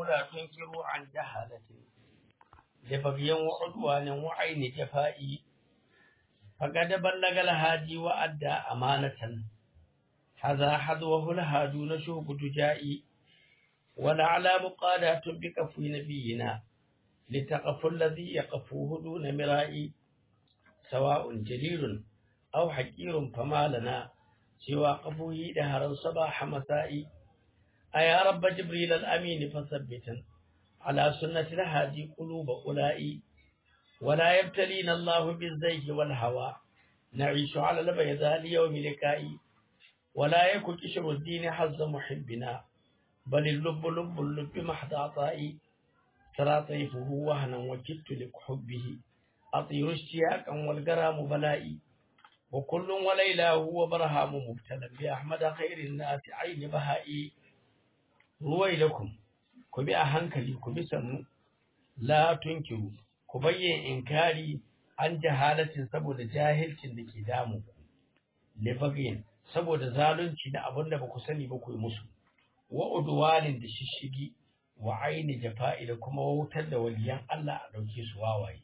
لا تنكروا عن جهالة لبغي وعدوان وعين جفائي فقد بلغ الهادي وأدى أمانة هذا حذوه الهادون شوق دجائي ولعلى مقالات بكفو نبينا لتقف الذي يقفوه دون مرائي سواء جليل أو حكير فما لنا سوى قفوه دهرا صباح مسائي أيا رب جبريل الأمين فثبتا على سنة الهادي قلوب أولئي ولا يبتلينا الله بالزيج والهوى نعيش على البيضاء ليوم لكائي ولا يكن كشر الدين حظ محبنا بل اللب لب اللب محض عطائي ترى طيفه وهنا وكدت لحبه أطير اشتياقا والقرام بلائي وكل وليلى هو برهام مبتلى بأحمد خير الناس عين بهائي ruwailakum ku bi a hankali ku bi sannu la tunkiru ku bayyana inkari an jahalatin saboda jahilcin da ke damu ku libagin saboda zalunci na abin da ba ku sani ba ku yi musu wa udwalin da shishigi wa aini jafa'i da kuma wautar da waliyan Allah a dauke su wawaye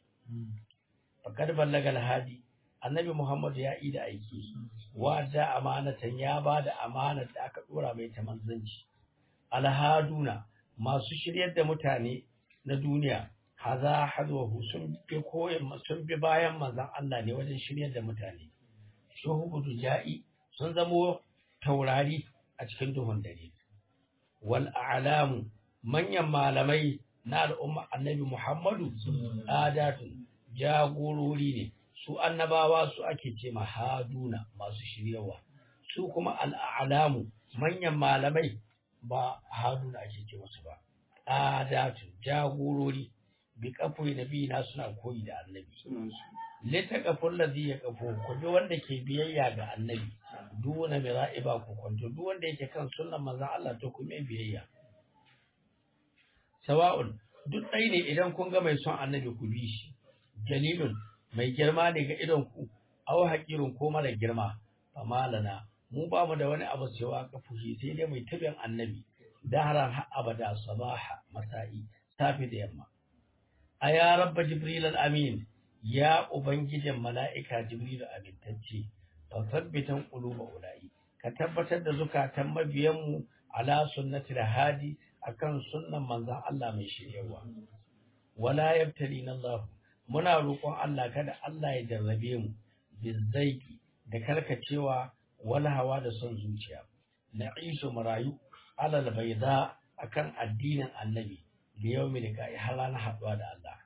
fakad ballaga alhadi annabi Muhammad ya yi da aiki wa da amanatan ya ba da amanar da aka dora mai ta manzanci alhaduna masu shiryar da mutane na duniya haza hadwahu sun bi koyin sun bi bayan manzon Allah ne wajen shiryar da mutane shuhudu ja'i sun zamo taurari a cikin duhun dare wal a'lamu manyan malamai na al'umma annabi Muhammadu adatun jagorori ne su annabawa su ake ce mahaduna masu shiryawa su kuma al'alamu manyan malamai ba haruna ake ce musu ba adatun jagorori bi kafoi nabi na suna koyi da annabi lita kafin ladhi ya kafo ku bi wanda ke biyayya ga annabi duna mai ra'iba ku kwanto duk wanda yake kan sunnan manzon Allah to ku mai biyayya sawa'un duk ɗai ne idan kun ga mai son annabi ku bi shi jalilun mai girma ne ga idon ku aw haƙirin ko mara girma famalana mu ba mu da wani abu cewa kafushi sai dai mai tabin annabi dahran har abada sabaha masa'i safi da yamma aya rabba jibril al-amin ya ubangijin mala'ika jibril amintacce fa sabbitan quluba ulai ka tabbatar da zukatan mabiyan mu ala sunnati hadi akan sunnan manzon Allah mai shiryawa wala yabtalina Allah muna roƙon Allah kada Allah ya jarrabe mu bizzaiki da karkacewa wani hawa da son zuciya na iso marayu alal baida akan addinin annabi da yau mai daga har na haɗuwa da Allah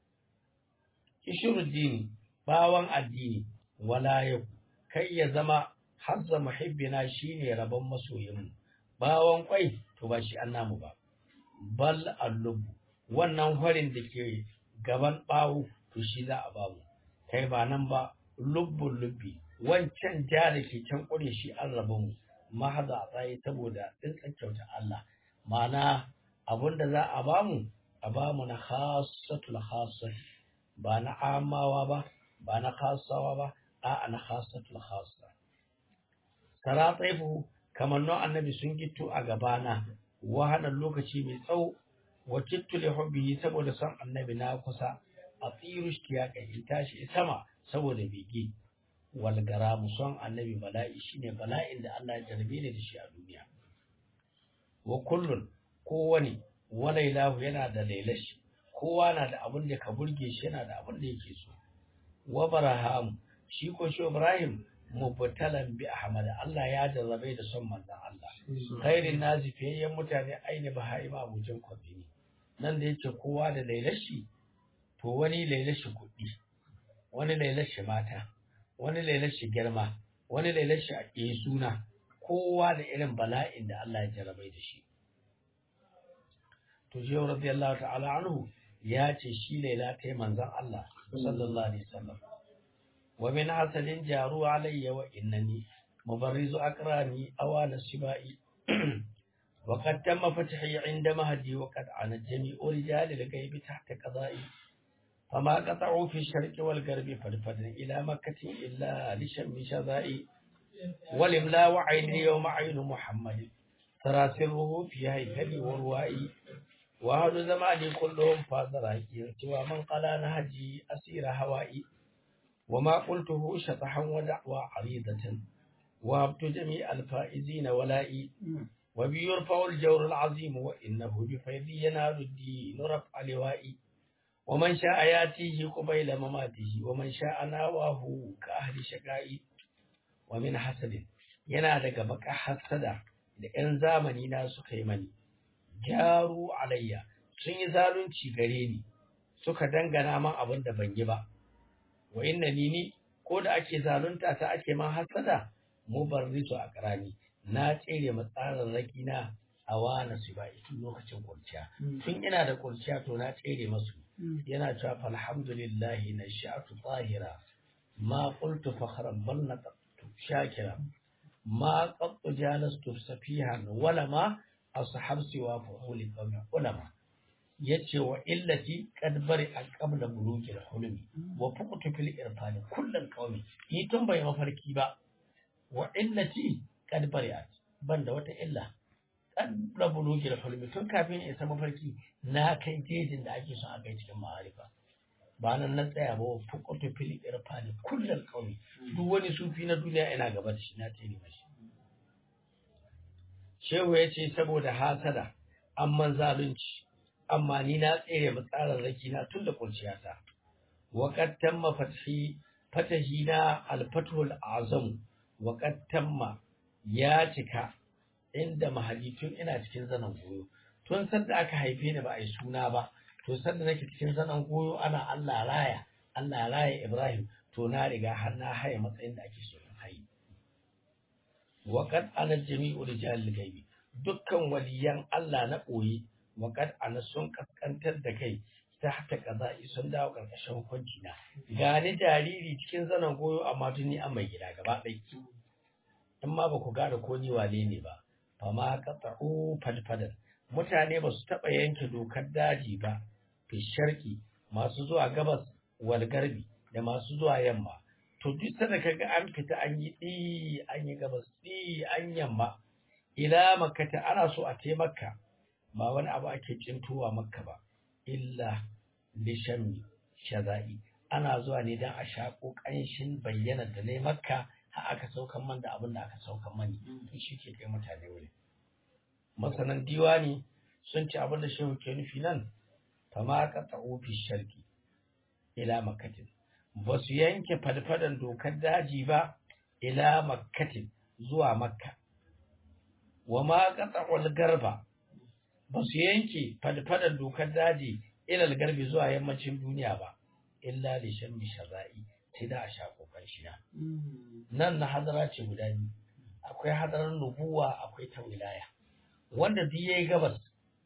kishiruddini bawan addini wala yau kai ya zama hazza muhibbina shine rabon masoyinmu bawan kwai to ba shi annamu ba bal allubu wannan horin da ke gaban bawo to shi za a bamu kai ba nan ba lubbun lubbi wancan ja da ke can ƙure shi an rabu mu mahaza a tsaye saboda tsintsan kyauta Allah ma'ana abinda za a bamu a bamu na khassatul khassah ba na amawa ba ba na khassawa ba a na khassatul khassa sara tsaifu kamar nan annabi sun gitto a gabana wahalar lokaci mai tsawo wa kittu li hubbihi saboda son annabi na kusa a tsiru shi ya kai tashi sama saboda bege walgara son annabi bala'i shine bala'in da Allah ya jarbe ne da shi a duniya wa kullun kowani walailahu yana da lailashi kowa na da abin da ka burge shi yana da abin da yake so wa baraham shi ko shi Ibrahim mubtalan bi Ahmad Allah ya jarrabe da son manzon Allah khairin nazi fiyayyen mutane aini bahai ma abujan kwafi ne nan da yake kowa da lailashi to wani lailashi kuɗi wani lailashi mata wani lailashi girma wani lailashi a ƙe suna kowa da irin bala'in da Allah ya jarabai da shi to jiya radiyallahu ta'ala anhu ya ce shi laila ta yi manzan Allah sallallahu alaihi wasallam wa min hasalin jaru alayya wa innani mubarrizu akrani awala shibai wa qad tamma fathi inda mahdi wa qad ana jami'u rijal al-ghaib tahta qada'i فما قطعوا في الشرق والغرب فرفدا إلى مكة إلا لشم شذائي ولملا وعين يوم عين محمد ترى سره في هيكل وروائي wa hadu zamani kullum fadara ki cewa man qala na haji asira hawa'i wa ma qultuhu shatahan wa da'wa aridatan wa abtu jami' al-faizina wala'i wa bi yurfa'u al-jawr al-azim wa innahu bi faydi yanalu ad-din raf'a liwa'i wa man sha'a yatihi qabila mamatihi wa man sha'a nawahu ka ahli shaqa'i wa min hasadin yana daga baka hasada da 'yan zamani na suka yi mani gyaru alayya sun yi zalunci gare ni suka dangana man abin da ban yi ba wa inna ni ni ko da ake zalunta ta ake man hasada mu barrisu a karani na tsere matsarin raki na a wana su ba tun lokacin kurciya tun ina da kurciya to na tsere masu yana cewa alhamdulillahi na sha'atu tahira ma qultu fakhran bal naqtu shakira ma qattu jalastu safihan wala ma ashab siwa fuhuli qawmi ulama yace wa illati qad bari an qabla buluki hulmi wa fuqtu fil irfani kullal qawmi ni tun bai mafarki ba wa illati qad bari banda wata illa qabla buluki hulmi tun kafin in isa mafarki na kai jejin da ake son a kai cikin ma'arifa ba nan na tsaya ba wa fuqtu fil irfani kullal qawmi duk wani sufi na duniya ina gaba da shi na tsere mashi Shehu ya ce saboda hasada, amman zalunci, amma ni na tsere matsalar raki na tun da kurciyata. Waƙat tamma fatahi na alfatul azam, waƙat tamma ya cika inda mahadi tun ina cikin zanen goyo. Tun sanda aka haife ni ba a yi suna ba, to sanda nake cikin zanen goyo ana Allah raya, Allah raya Ibrahim, to na riga har na haye matsayin da ake so in haye. waƙad ana jami'u rijal gaibi dukkan waliyan Allah na ɓoye waƙad ana sun kaskantar da kai ta haka kaza'i sun dawo ƙarƙashin hukunci na gani jariri cikin zanen goyo amma tuni an mai gida gaba ɗai in ma ba ku gane ko ni wane ne ba fa ma qata'u fadfadan mutane ba su taɓa yanke dokar daji ba fi sharki masu zuwa gabas wal garbi da masu zuwa yamma to duk sanda kaga an fita an yi ɗi an yi gabas ɗi an yamma ila makkata ana so a taimaka ba wani abu ake cintowa makka ba illa lishammi shaza'i ana zuwa ne don a shaƙo ƙanshin bayyana da ne makka har aka saukan man da abin da aka saukan mani to shi ke kai mutane wuri masanan diwani sun ci abin da shehu ke nufi nan fama ka ta'u fi sharki ila makkatin ba su yanke fadfadan dokar daji ba ila makkatin zuwa makka wa ma qata'ul garba ba su yanke fadfadan dokar daji ila garbi zuwa yammacin duniya ba illa li shammi shaza'i sai da a sha kokar shina nan na hadara ce guda biyu akwai hadarar nubuwa akwai ta wilaya wanda duk yayi gabas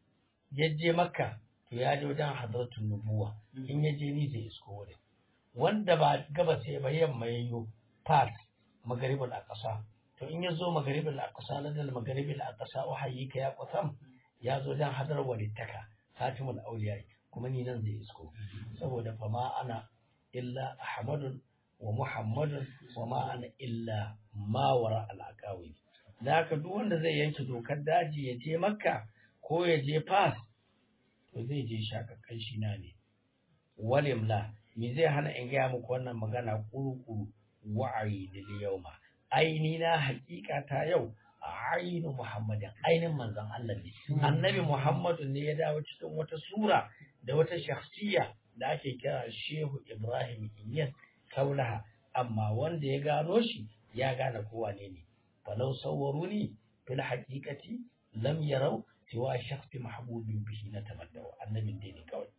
ya je makka to ya je wajen hadaratul nubuwa in ya je ni zai isko wurin wanda ba gabas ya ba yamma yayyo fat magaribul aqsa to in ya zo magaribul aqsa na dal magaribul aqsa wahayi ka ya qasam ya zo dan hadar walittaka fatimul awliya kuma ni nan zai isko saboda fa ma ana illa ahmadun wa muhammadun wa ma ana illa ma wara al aqawi da haka duk wanda zai yanke dokar daji ya je makka ko ya je fas to zai je shakakkan shi na ne walimla me zai hana in gaya muku wannan magana kuru-kuru wa'ayi da yauma aini na hakika ta yau ainu muhammadin ainin manzon Allah ne annabi muhammadu ne ya dawo cikin wata sura da wata shakhsiya da ake kira shehu ibrahim inyas kaulaha amma wanda ya gano shi ya gane kowa ne ne falau sawwaruni fil haqiqati lam yarau siwa shakhsi mahbubin bihi na tamaddawa annabin dai ne kawai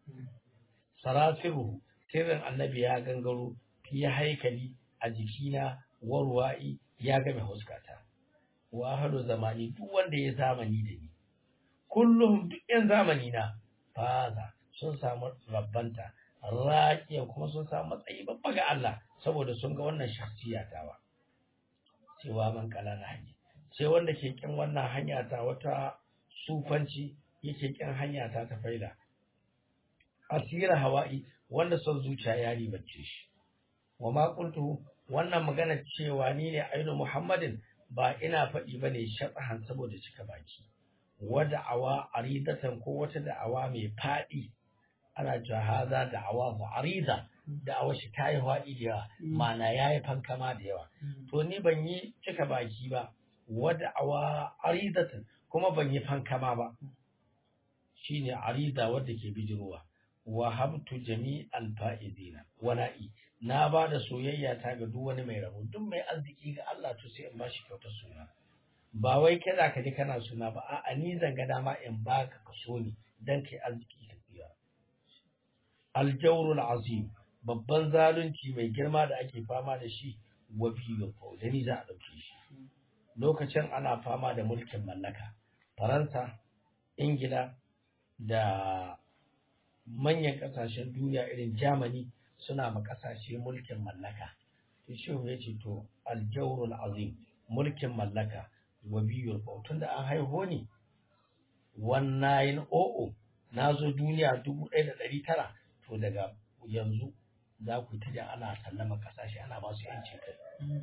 sarasiruhu sirrin annabi ya gangaro fi haikali a jikina warwa'i ya game huskata wa hadu zamani duk wanda ya zamani da ni kullum duk yan zamani na faza sun samu rabbanta raƙiya kuma sun samu matsayi babba ga Allah saboda sun ga wannan shakhsiya tawa cewa man kala na hanya sai wanda ke kin wannan hanya ta wata sufanci yake kin hanya ta ta faida asira hawa'i wanda son zuciya ya ribace shi wa ma qultu wannan magana cewa ni ne ainu muhammadin ba ina faɗi bane shathan saboda cika baki wa da'awa aridatan ko wata da'awa mai faɗi ana cewa haza da'awa mu arida da'awa shi ta yi faɗi da yawa ma'ana ya yi fankama da yawa to ni ban yi cika baki ba wa da'awa aridatan kuma ban yi fankama ba shine arida wadda ke bijirowa wa habtu jami'al fa'izina wala'i na ba da soyayya ta ga duk wani mai rabo duk mai arziki ga Allah to sai in ba shi kyautar suna ba wai kada ka ji kana suna ba a'a ni zan ga dama in baka ka so ni dan kai arziki ka tsira aljawrul azim babban zalunci mai girma da ake fama da shi wa biyu da ni za a dauke shi lokacin ana fama da mulkin mallaka faransa ingila da manyan kasashen duniya irin germany suna ma kasashe mulkin mallaka to shi ya ce to aljawrul azim mulkin mallaka wa biyul tun da an haihu ne 1900 na zo duniya 1900 to daga yanzu za ku ta da ana sallama kasashe ana ba su yancin kai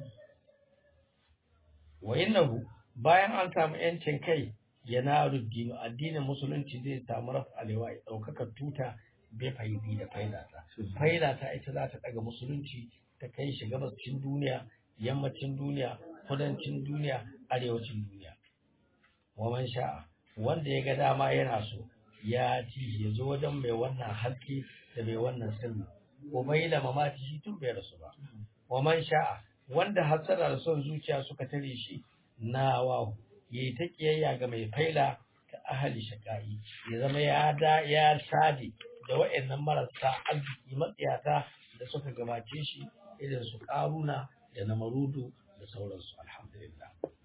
wa innahu bayan an samu yancin kai yana ruddinu addinin musulunci zai samu rafa alewa ya ɗaukaka tuta bai faidi da faidata faidata ita za ta ɗaga musulunci ta kai shi gabascin duniya yammacin duniya kudancin duniya arewacin duniya waman sha'a wanda ya ga dama yana so ya ci ya zo wajen mai wannan haske da mai wannan sirri ko bai da mamaki shi tun bai rasu ba waman sha'a wanda hasara da son zuciya suka tare shi na wahu ya yi ta kiyayya ga mai faila ta ahali shaka'i ya zama ya da ya sade da wa'annan marasa arziki matsiyata da suka gabace shi irin su karuna da na marudu da sauransu alhamdulillah